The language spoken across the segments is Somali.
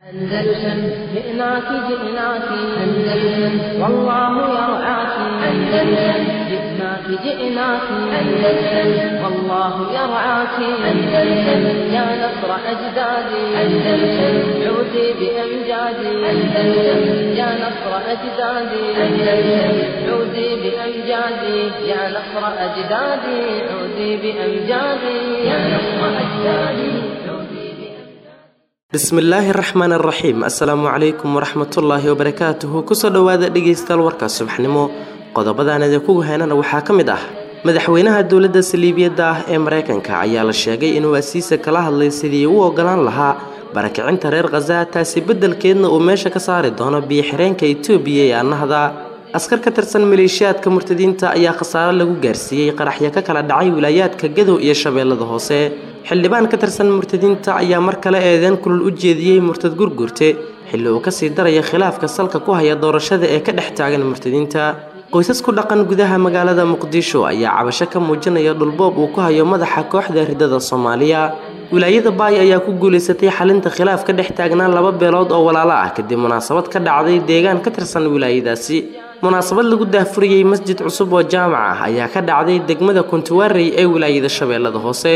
أندلسن جئناك جئناك أندلسن والله يرعاك أندلسن جئناك جئناك أندلسن والله يرعاك أندلسن يا نصر أجدادي أندلسن عودي بأمجادي أندلسن يا نصر أجدادي أندلسن عودي بأمجادي يا نصر أجدادي عودي بأمجادي يا نصر أجدادي عودي بأمجادي bismillaahi raxmaan raxiim assalaamu calaykum waraxmatullaahi wabarakaatuhu kusoo dhowaada dhegaystayaal warka subaxnimo qodobadaan idinkugu heynana waxaa ka mid ah madaxweynaha dowladda saliibiyadda ah ee maraykanka ayaa la sheegay inuu asiisa kala hadlay sidii u ogolaan lahaa barakicinta reer khaza taasi beddelkeedna uu meesha ka saari doono biyo-xireenka itoobiya ee annahda askar ka tirsan maleeshiyaadka murtadiinta ayaa khasaaro lagu gaarsiiyey qaraxyo ka kala dhacay wilaayaadka gadow iyo shabeellada hoose xildhibaan ka tirsan murtadiinta ayaa mar kale eedeen kulul u jeediyey murtad gurgurte xilli uu kasii daraya khilaafka salka ku haya doorashada ee ka dhex taagan murtadiinta qoysas ku dhaqan gudaha magaalada muqdisho ayaa cabasho ka muujinaya dhulboob uu ku hayo madaxa kooxda ridada soomaaliya wilaayada baay ayaa ku guulaysatay xalinta khilaaf ka dhex taagnaa laba beelood oo walaalo ah kadib munaasabad ka dhacday deegaan ka tirsan wilaayadaasi munaasabad lagu daahfuriyey masjid cusub oo jaamac ah ayaa ka dhacday degmada kuntuwaarey ee wilaayada shabeellada hoose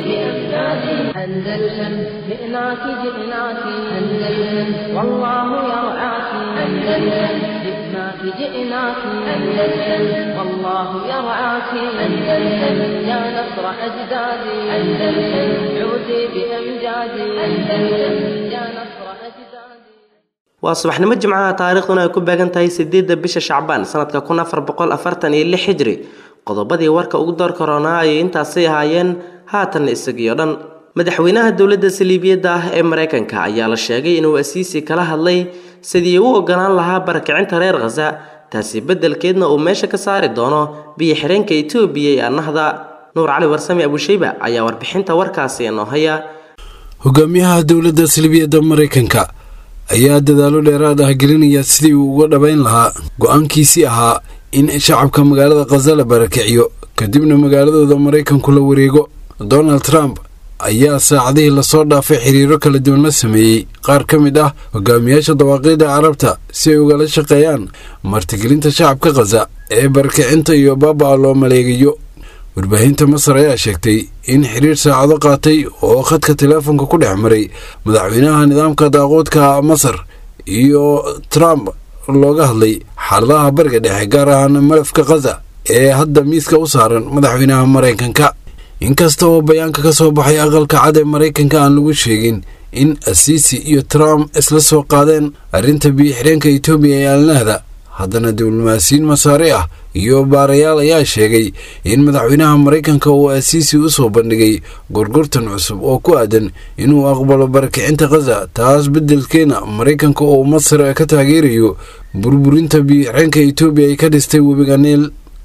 أندلسن جئناك جئناك أندلسن والله يرعاك أندلسن جئناك جئناك أندلسن والله يرعاك أندلسن يا نصر أجدادي أندلسن عودي بأمجادي أندلسن يا نصر أجدادي waa subaxnimo jimcaha taariikhduna ay ku beegan tahay sideedda bisha shacbaan sanadka kun afar boqol afartan iyo lix xijri qodobadii warka ugu door koronaa ayay intaasay ahaayeen haatan isagiyo dhan madaxweynaha dowladda saliibiyadda ah ee maraykanka ayaa la sheegay inuu asiisi kala hadlay sidii u ogolaan lahaa barakicinta reer khaza taasi beddelkeedna uu meesha ka saari doono biyo-xireenka itoobiya ee annahda nuur cali warsame abushayba ayaa warbixinta warkaasi inoo haya hogaamiyaha dowladda salbiyadda maraykanka ayaa dadaalo dheeraad ah gelinaya sidii uu uga dhabayn lahaa go-aankiisii ahaa in shacabka magaalada khaza la barakiciyo kadibna magaaladooda maraykanku la wareego donald trump ayaa saacadihii lasoo dhaafay xiriiro kala duwan la sameeyey qaar ka mid ah hogaamiyaasha dawaaqiida carabta si ay ugala shaqeeyaan martigelinta shacabka khaza ee barakicinta iyo baaba-a loo maleegayo warbaahinta masar ayaa sheegtay in xiriir saacado qaatay oo khadka teleefonka ku dhex maray madaxweynaha nidaamka daaquudka masar iyo trump looga hadlay xaaladaha bariga dhexe gaar ahaan malafka khaza ee hadda miiska u saaran madaxweynaha maraykanka inkasta oo bayaanka ka soo baxay aqalka cad ee maraykanka aan lagu sheegin in asiisi iyo trump isla soo qaadeen arrinta biyo-xireenka etoobiya ee alnahda haddana diblomaasiyiin masaare ah iyo baarayaal ayaa sheegay in madaxweynaha maraykanka uu asiisi u soo bandhigay gorgortan cusub oo ku aadan inuu aqbalo barakicinta khaza taas beddelkeena maraykanka oo masar ka taageerayo burburinta biyo-xireenka etoobiya ay ka dhistay webiga niil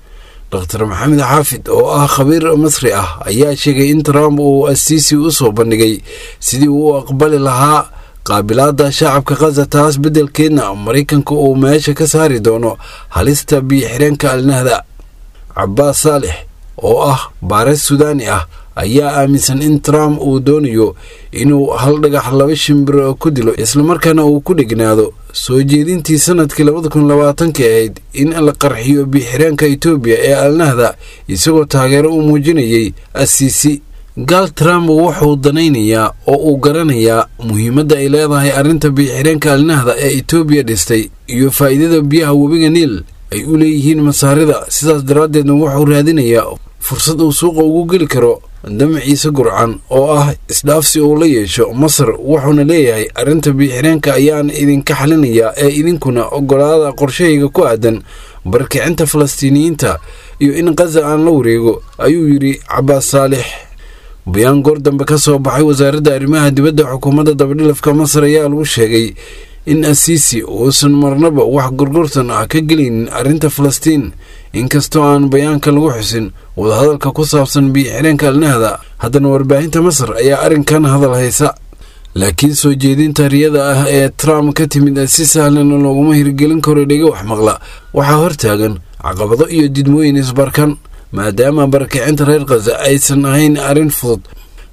dr maxamed xaafid oo ah khabiir masri ah ayaa sheegay in trump uu asiisi u soo bandhigay sidii uu u aqbali lahaa qaabilaada shacabka khaza taas beddelkeedna maraykanka uu meesha ka saari doono halista biyo-xireenka alnahda cabaas saalix oo ah baares sudaani ah ayaa aaminsan in trump uu doonayo inuu hal dhagax laba shimbir ku dilo islamarkaana uu ku dhegnaado soo jeedintii sanadkii labada kun labaatanki ahayd in la qarxiyo biyo-xireenka etoobiya ee alnahda isagoo taageero u muujinayay asiisi gaal trump wuxuu danaynayaa oo uu garanayaa muhiimadda ay leedahay arrinta biyo-xireenka alnahda ee etoobiya dhistay iyo faa'iidada biyaha webiga niil ay u leeyihiin masaarida sidaas daraaddeedna wuxuu raadinayaa fursad uu suuqa ugu geli karo damaciisa gurcan oo ah isdhaafsi uu la yeesho masar wuxuuna leeyahay arrinta biyo-xireenka ayaan idinka xalinayaa ee idinkuna ogolaada qorshahayga ku aadan barakicinta falastiiniyiinta iyo in khaza aan la wareego ayuu yidhi cabaas saalix bayaan goor dambe ka soo baxay wasaaradda arrimaha dibadda xukuumadda dabadhilafka masar ayaa lagu sheegay in asiisi uusan marnaba wax gorgortan ah ka gelaynin arrinta falastiin inkastoo aan bayaanka lagu xusin wadahadalka ku saabsan biyo-xireenka alnahda haddana warbaahinta masar ayaa arrinkan hadal haysa laakiin soo jeedinta riyada ah ee trump ka timid si sahlan looguma hirgelin karo dhega wax maqla waxaa hortaagan caqabado iyo didmooyin isbarkan maadaama barakicinta reer khaza aysan ahayn arrin fudud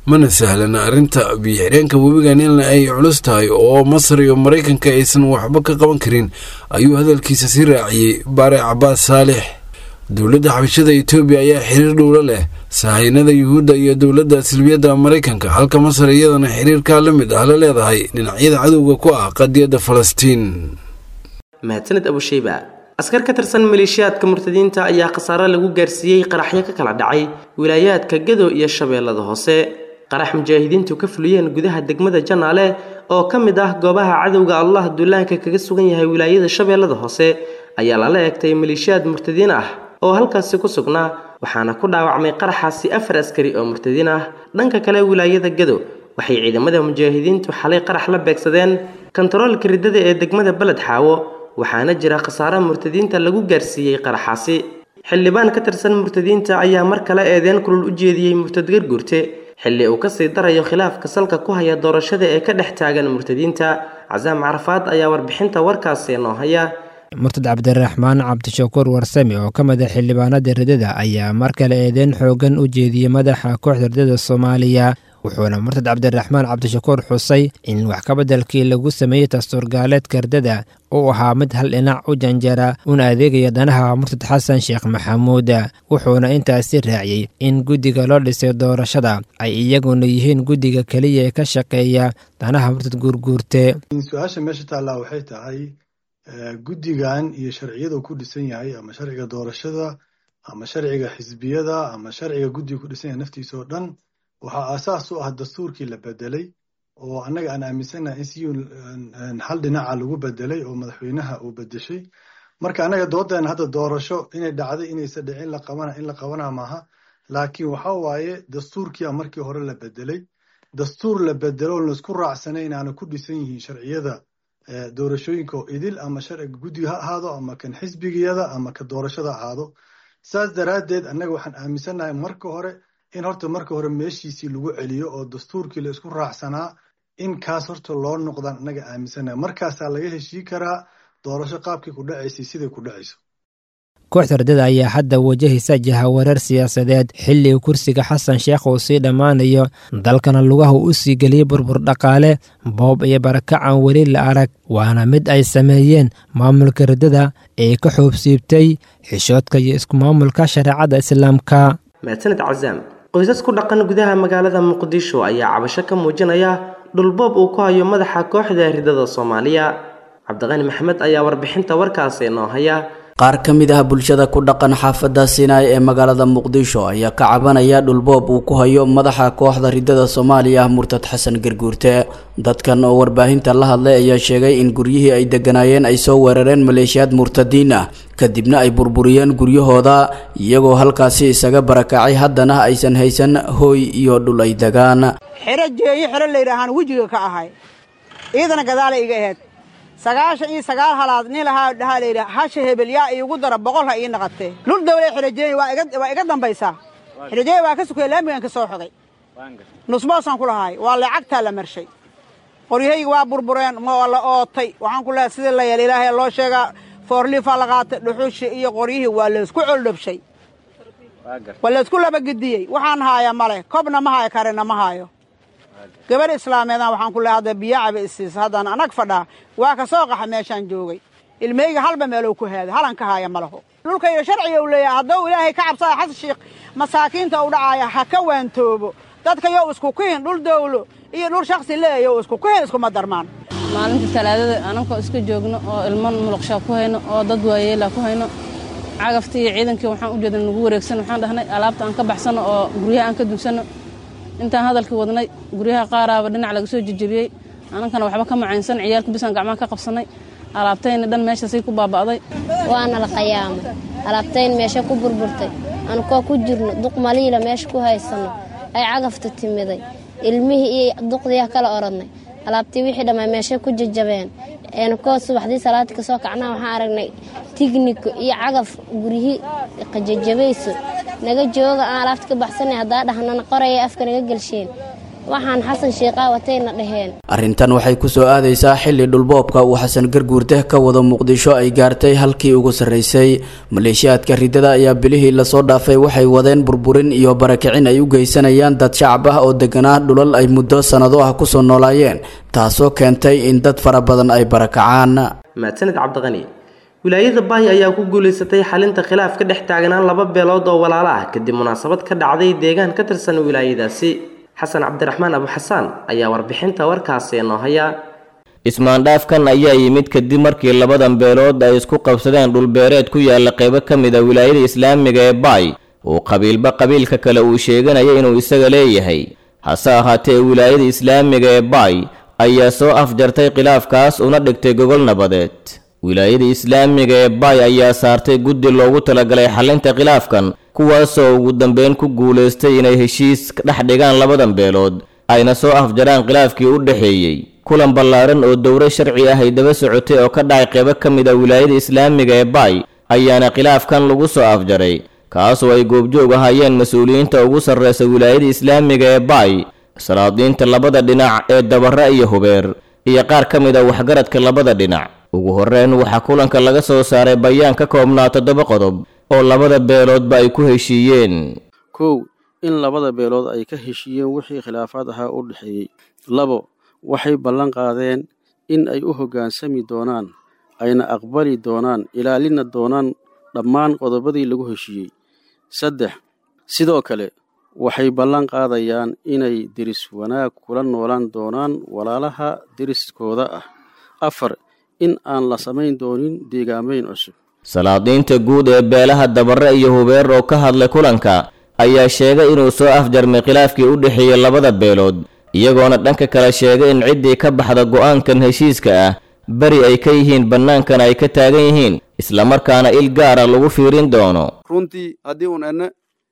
mana sahlana arrinta biyo-xidheenka webigan in ay culus tahay oo masar iyo maraykanka aysan waxba ka qaban karin ayuu hadalkiisa sii raaciyey baare cabaas saalix dowladda xabashada etoobiya ayaa xiriir dhowlo leh sahaynada yuhuudda iyo dowladda silbiyadda maraykanka halka masar iyadana xiriirkaa la mid ah la leedahay dhinacyada cadowga ku ah qadiyadda falastiin mahadsaned abusheyba askar ka tirsan maleeshiyaadka murtadiinta ayaa khasaare lagu gaarsiiyey qaraxyo ka kala dhacay wilaayaadka gado iyo shabeellada hoose qarax mujaahidiintu ka fuliyeen gudaha degmada janaale oo ka mid ah goobaha cadowga allah duulaanka kaga sugan yahay wilaayada shabeellada hoose ayaa lala eegtay maleeshiyaad murtadiin ah oo halkaasi ku sugnaa waxaana ku dhaawacmay qaraxaasi afar askari oo murtadiin ah dhanka kale wilaayada gado waxay ciidamada mujaahidiintu xalay qarax la beegsadeen kontaroolka riddada ee degmada beled xaawo waxaana jira khasaare murtadiinta lagu gaarsiiyey qaraxaasi xildhibaan ka tirsan murtadiinta ayaa mar kale eedeen kulul u jeediyey murtad garguurte xilli uu kasii darayo khilaafka salka ku haya doorashada ee ka dhex taagan murtadiinta casaam carafaad ayaa warbixinta warkaasi noo haya murtad cabdiraxmaan cabdishakuur warsame oo ka mid a xildhibaanada ridada ayaa mar kale eedeyn xoogan u jeediyey madaxa kooxda ridada soomaaliya wuxuuna murtad cabdiraxmaan cabdishakuur xusay in wax kabeddelkii lagu sameeyey dastuurgaaleedka ridada uu ahaa mid hal dhinac u janjara una adeegaya danaha murtad xasan sheekh maxamuud wuxuuna intaasi raaciyey in guddiga loo dhisay doorashada ay iyaguna yihiin guddiga keliya ee ka shaqeeya danaha murtad guurguurte su-aasha meesha taallaa waxay tahay guddigan iyo sharciyada ku dhisan yahay ama sharciga doorashada ama sharciga xisbiyada ama sharciga guddiga ku dhisan yahay naftiisa oo dhan waxaa aasaas u ah dastuurkii la bedelay oo annaga aan aaminsannahay in si hal dhinaca lagu bedelay oo madaxweynaha uu bedeshay marka annaga doodeena hadda doorasho inay dhacday inaysa dhicin la qabana in la qabana maaha laakiin waxa waaye dastuurkiia markii hore la bedelay dastuur la bedelo o laisku raacsanay inaana ku dhisan yihiin sharciyada doorashooyinka oo idil ama sharciga guddiga ha ahaado ama kan xisbigiyada ama ka doorashada ahaado saas daraaddeed annaga waxaan aaminsannahay marka hore in horta marka hore meeshiisii lagu celiyo oo dastuurkii la isku raacsanaa in kaas horta loo noqdaan annaga aaminsannahay markaasaa laga heshii karaa doorasho qaabkii ku dhacaysay siday ku dhacayso kooxda ridada ayaa hadda wajahaysa jahawareer siyaasadeed xilliga kursiga xasan sheekh uu sii dhammaanayo dalkana lugaha u sii geliyey burbur dhaqaale boob iyo barakacan weli la arag waana mid ay sameeyeen maamulka ridada ee ka xoobsiibtay xishoodka iyo isku maamulka shareecadda islaamka mahadsaned casaam qoysas ku dhaqan gudaha magaalada muqdisho ayaa cabasho ka muujinaya dhulboob uu ku hayo madaxa kooxda ridada soomaaliya cabdiqani maxamed ayaa warbixinta warkaasi noo haya qaar ka mid ah bulshada ku dhaqan xaafadda siinaay ee magaalada muqdisho ayaa ka cabanaya dhulboob uu ku hayo madaxa kooxda ridada soomaaliya murtad xasan garguurte dadkan oo warbaahinta la hadlay ayaa sheegay in guryihii ay degganaayeen ay soo weerareen maleeshiyaad murtadiin ah kadibna ay burburiyeen guryahooda iyagoo halkaasi isaga barakacay haddana aysan haysan hooy iyo dhul ay degaan xero jeeyo xero layidhaahaan wejiga ka ahay iidana gadaalay iga aheyd sagaashan iyo sagaal halaad nin lahaa dhahaa layidhi hasha hebel yaa iigu dara boqol ha ii naqatee dhul dawle xirajeey waa iga dambaysaa xirajeey waa ka sukaya laamigan ka soo xogay nusboosaan ku lahaay waa lacagtaa la marshay qoryahayga waa burbureen waa la ootay waxaan ku lehay sidii la yeel ilaahay loo sheegaa foorliifaa la qaatay dhuxushi iyo qoryihii waa laysku coldhabshay waa laysku labagediyey waxaan haaya male kobna ma haayo karina ma haayo gabarh islaameedan waxaan ku lehay hadda biyacaba isiisa haddaan anag fadhaa waa ka soo qaxa meeshaan joogay ilmeyga halba meelow ku haaday halan ka haaya ma laho dhulka iyo sharciga u leeyahay hadduu ilaahay ka cabsada xasan sheikh masaakiinta u dhacaaya ha ka waantoobo dadka yow isku kihin dhul dawlo iyo dhul shaksi leeyayo isku kihin iskuma darmaan maalinta talaadada anankoo iska joogno oo ilman muluqshaa ku hayno oo dad waayeela ku hayno cagaftii iyo ciidankii waxaan u jeedna nagu wareegsan waxaan dhahnay alaabta aan ka baxsanno oo guryaha aan ka dugsanno intaan hadalkii wadnay guryaha qaaraaba dhinac laga soo jejebiyey anankana waxba ka macaynsan ciyaalka bisaan gacmaha ka qabsannay alaabtayna dhan meeshasay ku baaba'day waana la qayaamay alaabtayn meesha ku burburtay anukoo ku jirno duq maliila meesha ku haysanno ay cagafta timiday ilmihii iyo duqdiiah kala orodnay alaabtii wixii dhammaa meeshay ku jajabeen anukoo subaxdii salaadii ka soo kacnaa waxaan aragnay tigniko iyo cagaf guryihii qajajabayso naga jooga aan alaabta ka baxsanay haddaa dhahnana qoraya afka naga gelsheen waxaan xasan sheekhaa watayna dhaheen arrintan waxay ku soo aadaysaa xilli dhulboobka uu xasan garguurte ka wado muqdisho ay gaartay halkii ugu sarraysay maleeshiyaadka riddada ayaa bilihii lasoo dhaafay waxay wadeen burburin iyo barakicin ay u geysanayaan dad shacab ah oo deganaa dhulal ay muddo sannado ah kusoo noolaayeen taasoo keentay in dad fara badan ay barakacaan mahadsanid cabdiqani wilaayada baay ayaa ku guulaysatay xalinta khilaaf ka dhex taagnaan laba beelood oo walaalo ah kadib munaasabad ka dhacday deegaan ka tirsan wilaayadaasi xasan cabdiraxmaan abuxasaan ayaa warbixinta warkaasi noo haya ismaandhaafkan ayaa yimid kadib markii labadan beelood ay isku qabsadeen dhulbeereed ku yaala qaybo ka mid a wilaayada islaamiga ee baay uu qabiilba qabiilka kale uu sheeganaya inuu isaga leeyahay hase ahaatee wilaayada islaamiga ee baay ayaa soo afjartay khilaafkaas una dhigtay gogol nabadeed wilaayada islaamiga ee baay ayaa saartay guddi loogu talagalay xalinta khilaafkan kuwaasoo ugu dambeyn ku guulaystay inay heshiis dhex dhigaan labadan beelood ayna soo afjaraan khilaafkii u dhexeeyey kulan ballaaran oo dowro sharci ah ay daba socotay oo ka dhacay qaybo ka mid a wilaayada islaamiga ee baay ayaana khilaafkan lagu soo afjaray kaasoo ay goobjoog ahaayeen mas-uuliyiinta ugu sarreysa wilaayada islaamiga ee baay salaadiinta labada dhinac ee dabara iyo hubeer iyo qaar ka mid a waxgaradka labada dhinac ugu horreyn waxaa kulanka laga soo saaray bayaan ka koobnaa toddoba qodob oo labada beeloodba ay ku heshiiyeen kow in labada beelood ay ka heshiiyeen wixii khilaafaad ahaa u dhexeeyey labo waxay ballan qaadeen in ay u hoggaansami doonaan ayna aqbali doonaan ilaalina doonaan dhammaan qodobadii lagu heshiiyey saddex sidoo kale waxay ballan qaadayaan inay deris wanaag kula noolaan doonaan walaalaha deriskooda ah afar in aan la samayn doonin deegaamayn cusub salaadiinta guud ee beelaha dabare iyo hubeer oo ka hadlay kulanka ayaa sheegay inuu soo afjarmay khilaafkii u dhexeeyey labada beelood iyagoona dhanka kale sheegay in ciddii ka baxda go'aankan heshiiska ah beri ay ka yihiin bannaankana ay ka taagan yihiin islamarkaana il gaara lagu fiirin doono runtii haddii un enne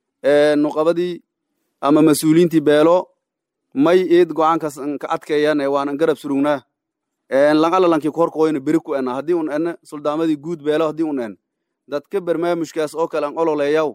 nuqabadii ama mas-uuliyiintii beelo may eed go'aankaas ka adkeeyaan waanan garab surugnaa lanqalalankii korkooyna beri ku ena haddii un enne suldaamadii guud beelo haddii un en dadka barnaamijkaas oo kale an ololeeyaw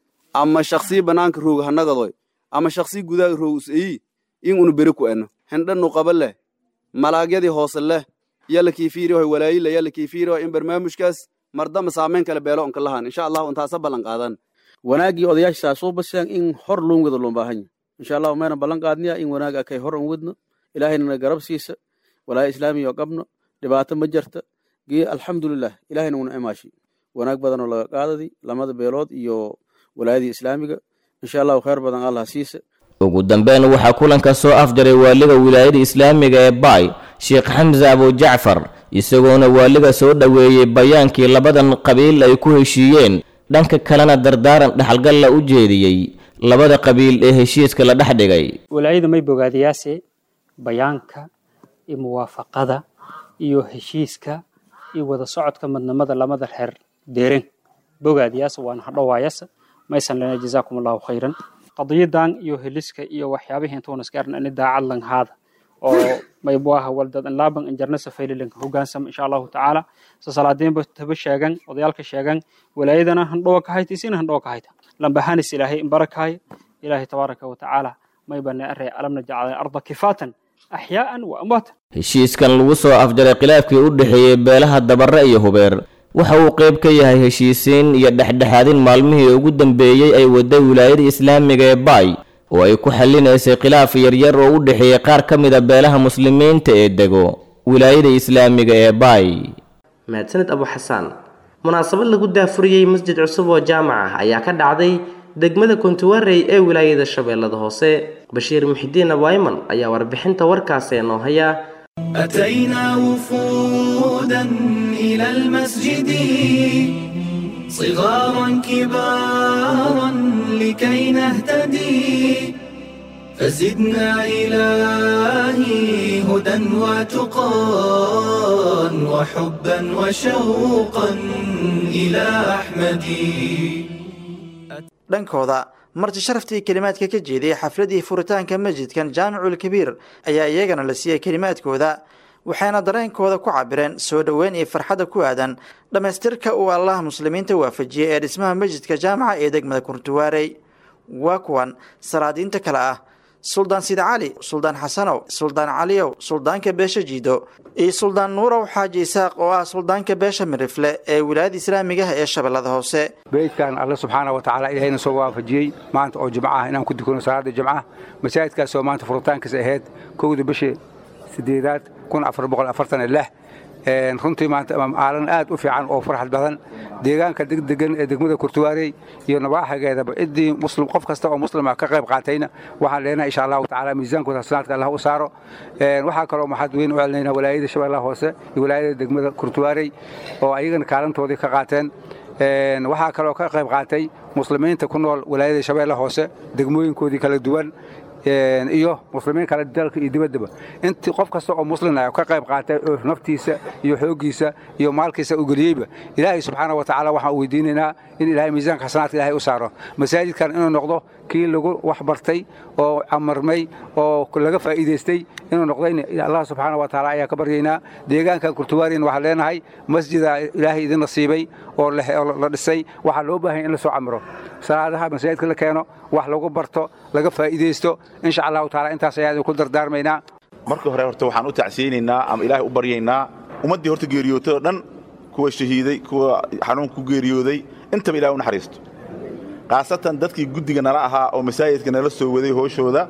ama shaksii bannaanka rooga hanagadoy ama shaksii gudaha roog useyi in unu beri ku eno hendha nuqaba leh malaagyadii hoose leh yalla kiifiirihoy walaayile yalla kiifiirihoy in barnaamijkaas mardama saameyn kale beelo onka lahaan insha allahu intaasa ballan qaadan wanaaggii odayaashaa soo basiyaan in hor loon wada loon baahanya insha allahu mayna ballan qaadniya in wanaag akay hor an wadno ilaahayna garab siisa walaaya islaamiya oo qabno dhibaato ma jirta gee alxamdulilah ilahayna una imaashi wanaag badanoo laga qaadadi lamada beelood iyo walaayadii islaamiga insha allahu khayr badan allah siisa ugu dambeyn waxaa kulanka soo afjaray waaliga wilaayada islaamiga ee baay sheekh xamse abujacfar isagoona waaliga soo dhoweeyey bayaankii labadan qabiil ay ku heshiiyeen dhanka kalena dardaaran dhexalgalla u jeediyey labada qabiil ee heshiiska la dhex dhigay walaayada may bogaadayaase bayaanka iyo muwaafaqada iyo heshiiska iyo wada socodka madnamada lamada reer deeren bogaadayaas waana hadhowaayasa maysan lana jazaakum allahu khayran qadiyadan iyo heliska iyo waxyaabihii intuuna iskaaran ani daacad langhaada oo maybuaha waldad laaban injarna safaylilanka hogaansam insha allahu tacaala sa salaadiinba taba sheegan odayaalka sheegan walaayadana handhowa ka hayta isina handhowa ka hayta lambahanis ilaahay imbarakaaya ilaahay tabaaraka wa tacaala maybana arey alamna jacala arda kifaatan axyaa'an wa amwaatan heshiiskan lagu soo afjaray khilaafkii u dhexeeyey beelaha dabare iyo hubeer waxa uu qayb ka yahay heshiisiin iyo dhexdhexaadin maalmihii ugu dambeeyey ay waday wilaayada islaamiga ee baay oo ay ku xallinaysay khilaaf yaryar oo u dhexeeyey qaar ka mid a beelaha muslimiinta ee dego wilaayada islaamiga ee baay mahadsanid abu xasaan munaasabad lagu daafuriyey masjid cusub oo jaamac ah ayaa ka dhacday degmada kuntuwarey ee wilaayada shabeellada hoose bashiir muxidiin abwayman ayaa warbixinta warkaasi noo haya أتينا وفودا إلى المسجد صغارا كبارا لكي نهتدي فزدنا إلهي هدى وتقى وحبا وشوقا إلى أحمد dhankooda marti sharaftii kelimaadka ka jeediyey xafladii furitaanka masjidkan jaamicul kabiir ayaa iyagana la siiyey kelimaadkooda waxayna dareenkooda ku cabireen soo dhoweyn iyo farxadda ku aadan dhammaystirka uu allah muslimiinta waafajiyey ee dhismaha masjidka jaamaca ee degmada kurtuwaarey waa kuwan salaadiinta kale ah suldaan sida cali suldaan xasanow suldaan caliyow suldaanka beesha jiido iyo suldaan nuurow xaaji isaaq oo ah suldaanka beesha mirifle ee wilaayada islaamigaha ee shabeellada hoose beydkan alle subxaana wa tacaala ilahayna soo waafajiyey maanta oo jimco ah inaan ku dukano salaada jimcaha masaajidkaas oo maanta furitaankiisa ahayd kowda bishii sideedaad kun afar boqol afartan iyo lix runtii maanta maalin aad u fiican oo farxad badan deegaanka degdegan ee degmada kurtuwaarey iyo nabaaxigeedaba ciddii muslim qof kasta oo muslima ka qayb qaatayna waxaan leenahay insha allahu tacaala miisaankooda hasanaadka allah u saaro waxaa kaloo maxad weyn u celinaynaa walaayada shabeellaha hoose iyo walaayada degmada kurtuwaarey oo ayagana kaalintoodii ka qaateen waxaa kaloo ka qayb qaatay muslimiinta ku nool walaayada shabeellaha hoose degmooyinkoodii kala duwan iyo muslimiin kale dalka iyo dibaddaba intii qof kasta oo muslin ah ka qayb qaatay oo naftiisa iyo xooggiisa iyo maalkiisa u geliyeyba ilaahay subxaana wa tacaala waxaan u weydiinaynaa in ilaahay miisaanka xasanaadka ilaahay u saaro masaajidkan inuu noqdo kii lagu wax bartay oo amarmay oo laga faa'iidaystay inuu noqdayna allah subxaana wa tacaala ayaa ka baryaynaa deegaankan kurtuwaariin waxaan leenahay masjida ilaahay idin nasiibay oo la dhisay waxaa loo baahanya in la soo camiro salaadaha masaajidka la keeno wax lagu barto laga faa'iidaysto insha allahu taala intaas ayaa ku dardaarmaynaa marka hore horta waxaan u tacsiyeynaynaa ama ilaahay u baryaynaa ummaddii horta geeriyootay oo dhan kuwa shahiiday kuwa xanuunka ku geeriyooday intaba ilahay u naxariisto khaasatan dadkii guddiga nala ahaa oo masaajidka nala soo waday hooshooda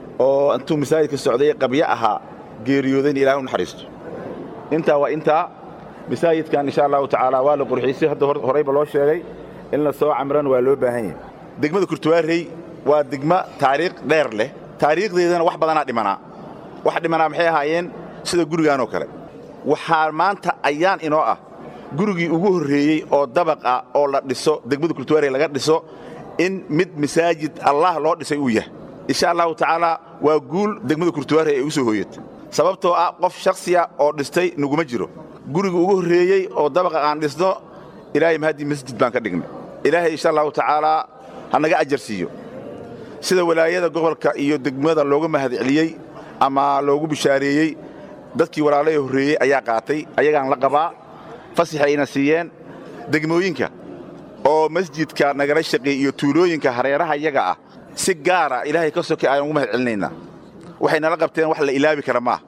oo intuu masaajidka socday qabyo ahaa geeriyoodayna ilahay u naxariisto intaa waa intaa masaajidkan insha allahu tacaala waa la qurxiisay hadda horeyba loo sheegay in la soo camrana waa loo baahan yahay degmada kurtuwaarey waa degmo taariikh dheer leh taariikhdeedana wax badanaa dhimanaa wax dhimanaa maxay ahaayeen sida gurigaanoo kale waxaa maanta ayaan inoo ah gurigii ugu horreeyey oo dabaq ah oo la dhiso degmada kurtuwaarey laga dhiso in mid masaajid allah loo dhisay uu yahay insha allahu tacaala waa guul degmada kurtuwaarey ay u soo hooyatay sababtoo ah qof shakhsiya oo dhistay naguma jiro gurigii ugu horreeyey oo dabaqa aan dhisno ilaahay mahaddii masjid baan ka dhignay ilaahay insha allahu tacaalaa ha naga ajar siiyo sida walaayada gobolka iyo degmada looga mahad celiyey ama loogu bishaareeyey dadkii walaalahii horreeyey ayaa qaatay ayagaan la qabaa fasax ayna siiyeen degmooyinka oo masjidka nagala shaqeey iyo tuulooyinka hareeraha yaga ah si gaara ilaahay ka sokay ayaan ugu mahad celinaynaa waxay nala qabteen wax la ilaabi kara maaha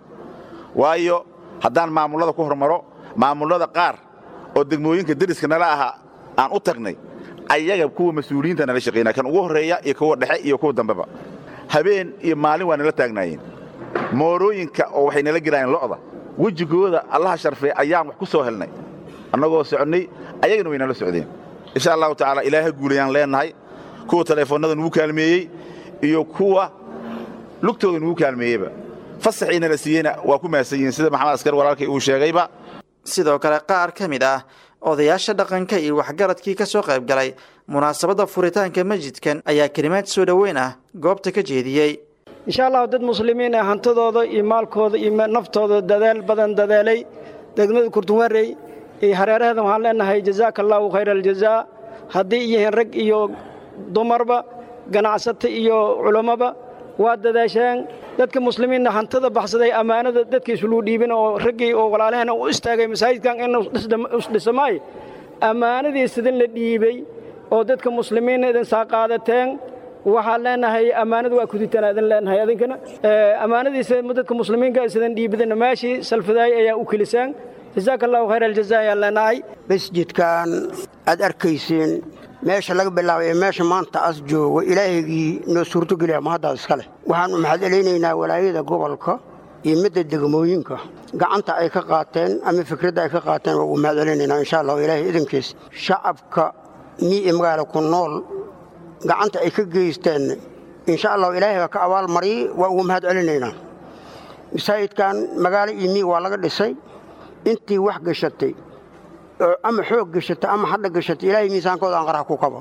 waayo haddaan maamullada ku hormaro maamullada qaar oo degmooyinka deriska nala ahaa aan u tagnay ayaga kuwa mas-uuliyiinta nala shaqaynaa kan ugu horreeya iyo kuwa dhexe iyo kuwa dambeba habeen iyo maalin waa nala taagnaayeen moorooyinka oo waxay nala gelaayeen lo'da wejigooda allaha sharfay ayaan wax ku soo helnay annagoo soconnay ayagana way nala socdeen insha allahu tacaala ilaaha guulayaan leennahay kuwa taleefoonnada nugu kaalmeeyey iyo kuwa lugtooda nugu kaalmeeyeyba fasaxii nala siiyeyna waa ku mahadsan yihiin sida maxamed askar walaalkay uu sheegayba sidoo kale qaar ka mid ah odayaasha dhaqanka iyo waxgaradkii ka soo qayb galay munaasabadda furitaanka masjidkan ayaa kelimaad soo dhoweyn ah goobta ka jeediyey insha allahu dad muslimiin ah hantidooda iyo maalkooda iyo naftooda dadaal badan dadeelay degmada kurtunwarey iyo hareeraheedan waxaan leenahay jazaaka allaahu khayra aljazaa haddii yihiin rag iyo dumarba ganacsato iyo culammoba waa dadaasheen dadka muslimiinna hantida baxsaday ammaanada dadkiisuluu dhiibin oo raggii oo walaalahena u istaagay masaajidkan in isdhisamaayo ammaanadii sidin la dhiibey oo dadka muslimiinna idin saa qaadateen waxaan leenahay ammaanadu waa kuditaan idin leenahay adinkana ammaanadiisa dadka muslimiinka sidan dhiibidana meeshii salfadaay ayaa u kelisaan jazaaka allahu khayr aljaza ayaan leenahay masjidkan aad arkaysiin meesha laga bilaabay ee meesha maanta as joogo ilaahaygii noo suurtogeliya mahaddaas iska leh waxaannu maxad celaynaynaa walaayada gobolka iyo midda degmooyinka gacanta ay ka qaateen ama fikradda ay ka qaateen waa ugu mahad celinaynaa insha allahu ilaahay idankiis shacabka mii i magaala ku nool gacanta ay ka geysteen insha allahu ilaahay baa ka abaalmariyey waa ugu mahad celinaynaa masaajidkan magaalo iyo mii waa laga dhisay intii wax gashatay ama xoog gashatay ama hadha gashatay ilaahay miisaankooda aan qaraha ku kabo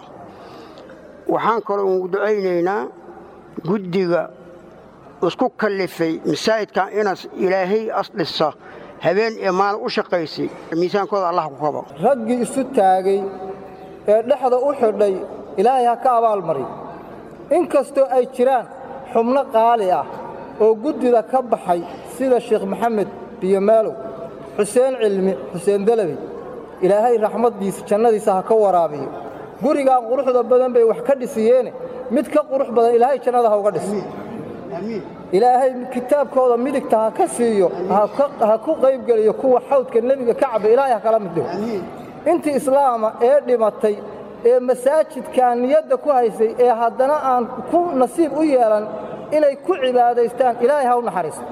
waxaan kaloo ugu ducaynaynaa guddiga isku kallifay masaajidkan inas ilaahay as dhisa habeen ee maalin u shaqaysay miisaankooda allah ku kabo raggii isu taagay ee dhexda u xidhay ilaahay ha ka abaalmari in kastoo ay jiraan xubno qaali ah oo guddida ka baxay sida sheekh maxamed biyomaalow xuseen cilmi xuseen dalabi ilaahay raxmaddiisa jannadiisa ha ka waraabiyo gurigaan quruxda badan bay wax ka dhisiyeene mid ka qurux badan ilaahay jannada ha uga dhis ilaahay kitaabkooda midigta ha ka siiyo ha ku qaybgeliyo kuwa xawdka nebiga ka caba ilaahay ha kala mid dhigo intii islaama ee dhimatay ee masaajidkan niyadda ku haysay ee haddana aan ku nasiib u yeelan inay ku cibaadaystaan ilaahay ha u naxariisto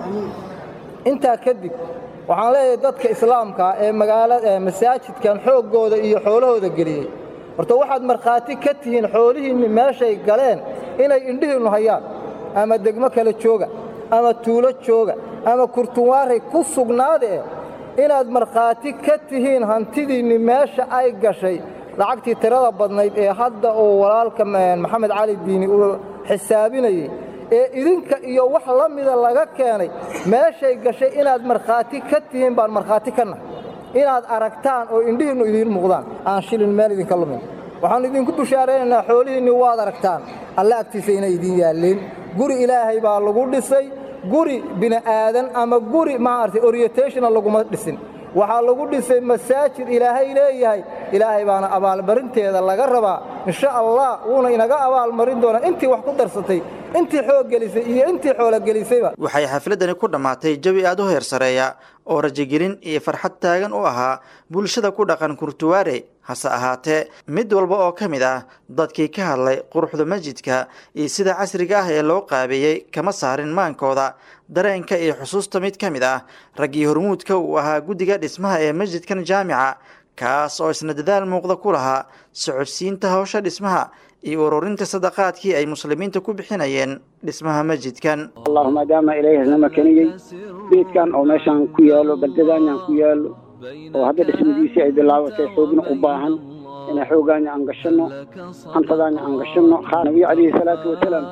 intaa kadib waxaan leeyahay dadka islaamkaa ee magaalada masaajidkan xooggooda iyo xoolahooda geliyey horta waxaad markhaati ka tihiin xoolihiinni meeshay galeen inay indhihiinnu hayaan ama degmo kale jooga ama tuulo jooga ama kurtunwaaray ku sugnaadee inaad markhaati ka tihiin hantidiinni meesha ay gashay lacagtii tirada badnayd ee hadda uu walaalka maxamed cali diini uu xisaabinayey ee idinka iyo wax la mida laga keenay meeshay gashay inaad markhaati ka tihiin baan markhaati ka nahay inaad aragtaan oo indhihiinnu idiin muuqdaan aan shilin meel idinka lumin waxaannu idinku bushaaraynaynaa xoolihiinni waad aragtaan alle agtiisa inay idiin yaalliin guri ilaahay baa lagu dhisay guri bini'aadan ama guri maaragtay orientationa laguma dhisin waxaa lagu dhisay masaajid ilaahay leeyahay ilaahay baana abaalmarinteeda laga rabaa insha allah wuuna inaga abaalmarin doonaa intii wax ku darsatay intii xoog gelisay iyo intii xoolo gelisayba waxay xafladani ku dhammaatay jawi aad u heer sareeya oo rajagelin iyo farxad taagan u ahaa bulshada ku dhaqan kurtuwaare hase ahaatee mid walba oo ka mid ah dadkii ka hadlay quruxda masjidka iyo sida casriga ah ee loo qaabeeyey kama saarin maankooda dareenka iyo xusuusta mid ka mid ah raggii hormuudka uu ahaa guddiga dhismaha ee masjidkan jaamica kaas oo isna dadaal muuqda ku lahaa socodsiinta hawsha dhismaha iyo ururinta sadaqaadkii ay muslimiinta ku bixinayeen dhismaha masjidkan allahu maadaama ilaahay isna makaniyey beedkan oo meeshaan ku yaalo baldedaanyan ku yaalo oo hadda dhismadiisii ay bilaabatay xoogna u baahan inaan xoogaanya aan gashanno hantadaanya aan gashanno nabiga calayhi salaatu wasalaam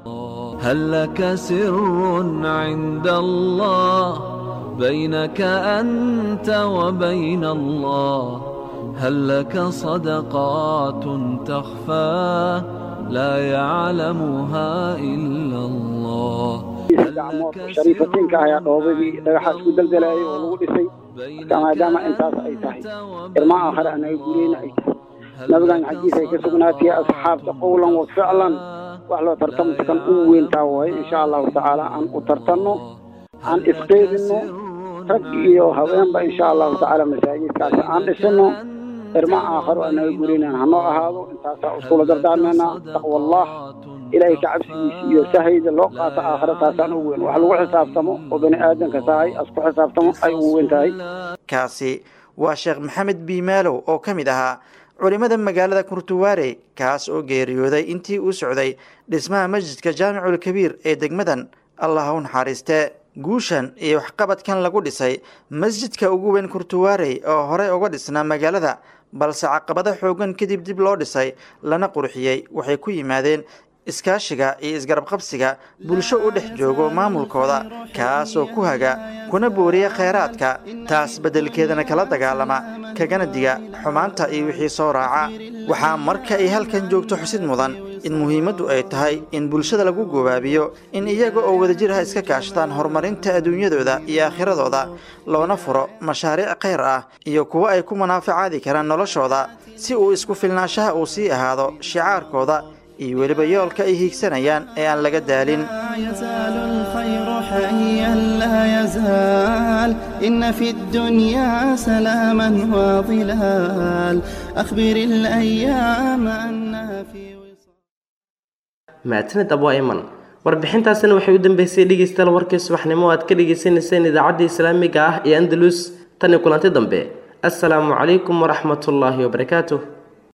هل لك سر عند الله بينك أنت وبين الله هل لك صدقات تخفى لا يعلمها إلا الله gacmood shariifatinka ayaa dhoobadii dhagaxaas ku daldalayay oo lagu dhisay marka maadaama intaas ay tahay irma aakhare anaga gureyna ay tahay nabigan xaggiisa ay ka sugnaatay asxaabta qowlan wa ficlan wax loo tartamta kan u weyntaa waaye insha allahu tacaala aan u tartanno aan isqeydinno rag iyo haweenba insha allahu tacaala masaajidkaas aan dhisino irma aakharo anaga gureynan hanoo ahaado intaasaa uskula dardaarmeynaa taqwa allah ilaahay ka cabsigiisa iyo sahayda loo qaato aakhira taasaan ugu weyn wax lagu xisaabtamo oo bani aadanka sahay asku xisaabtamo ay ugu weyn tahay kaasi waa sheekh maxamed biimaalow oo ka mid ahaa culimmada magaalada kurtuwaare kaas oo geeriyooday intii uu socday dhismaha masjidka jaamicul kabiir ee degmadan allah u naxariistee guushan iyo waxqabadkan lagu dhisay masjidka ugu weyn kurtuwaarey oo horey uga dhisnaa magaalada balse caqabado xoogan kadib dib loo dhisay lana qurxiyey waxay ku yimaadeen iskaashiga iyo isgarabqabsiga bulsho u dhex joogo maamulkooda kaasoo ku haga kuna booriya khayraadka taas beddelkeedana kala dagaalama kagana diga xumaanta iyo wixii soo raaca waxaa marka ay halkan joogto xusid mudan in muhiimaddu ay tahay in bulshada lagu gobaabiyo in iyaga oo wadajir ha iska kaashadaan horumarinta adduunyadooda iyo aakhiradooda loona furo mashaariic khayr ah iyo kuwo ay ku munaafacaadi karaan noloshooda si uu isku filnaanshaha uu sii ahaado shicaarkooda iyo weliba yoolka ay hiigsanayaan ee aan laga daalin يزال الخير حيا لا يزال إن في الدنيا سلاما وظلال أخبر الأيام أنها في mahadsanid abo iman warbixintaasina waxay u dambeysay dhegeystayaal warkii subaxnimo aad ka dhegeysaneyseen idaacadda islaamiga ah ee andalus tan iyo kulanti dambe assalaamu calaykum waraxmatullaahi wabarakaatuh